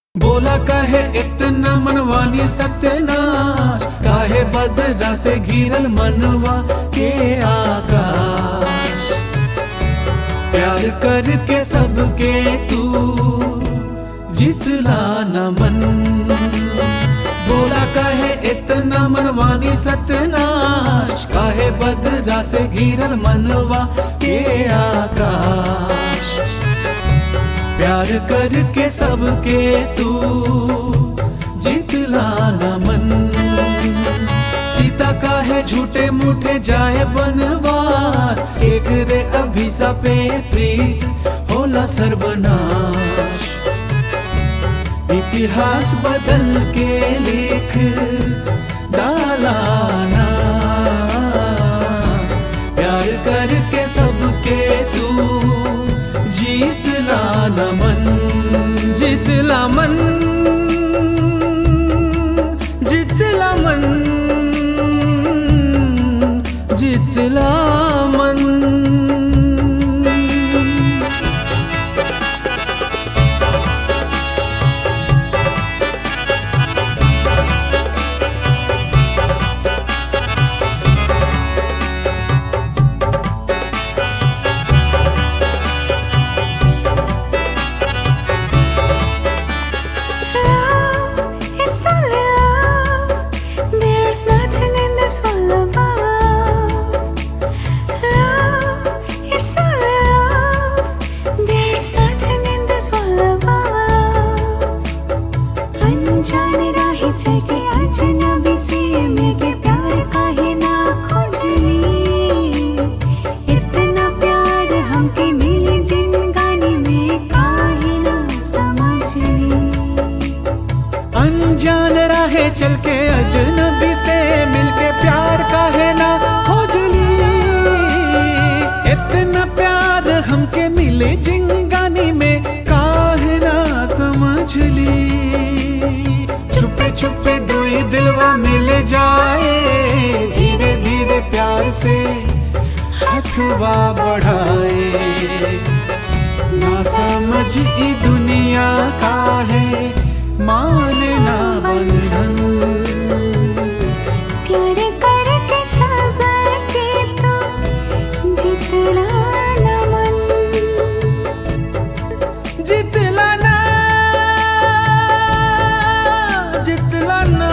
बोला काहे इतना मनवानी सत्यनाश काहे बदरा से घिरल मनवा के आकाश प्यार करके सबके तू जितला न मन बोला काहे इतना मनवानी सत्यनाश काहे बदरा से घिरल मनवा के आकाश प्यार करके सबके तू जितला न मन सीता का है झूठे मूठे जाए बनवास एक रे अभिशापे प्रीत होला सर्वनाश इतिहास बदल के लिख डालाना प्यार करके सबके तू जीतला न मन जीतला मन जीतला मन जीतला मन Love, it's only love. There's nothing in this world but love. Love, it's only love. There's nothing in this world but love. अनजाने राहें चले अजनबी से मेरे प्यार काहे ना खोजली इतना प्यार हमके मिले जिंदगानी में काहे ना समझली अनजान राहे चल के अजनबी से मिलके प्यार का है ना खोजली इतना प्यार हमके मिले जिंगानी में काहे ना समझ ली छुपे छुपे दुई दिलवा मिल जाए धीरे धीरे प्यार से हथवा बढ़ाए ना समझ ई दुनिया का है मानना बंधन प्यार करके सबके तो जितना न मन जितला ना जितला ना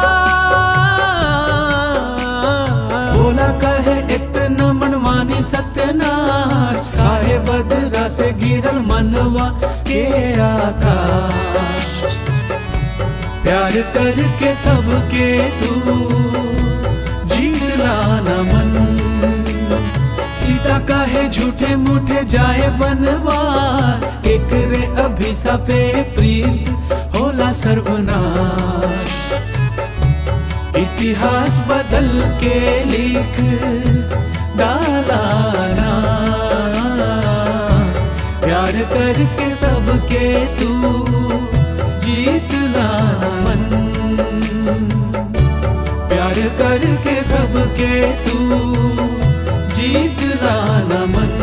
बोला कहे इतना मनमानी सत्यनाश काहे बदरा से गिरल मनवा के आकाश प्यार करके सबके तू जीतला न मन सीता काहे झूठे मूठे जाए बनवास एक रे अभिशापे प्रीत होला सर्वनाश इतिहास बदल के लिख डालाना प्यार करके सबके तू जीतना मन प्यार करके सबके तू जीतना न मन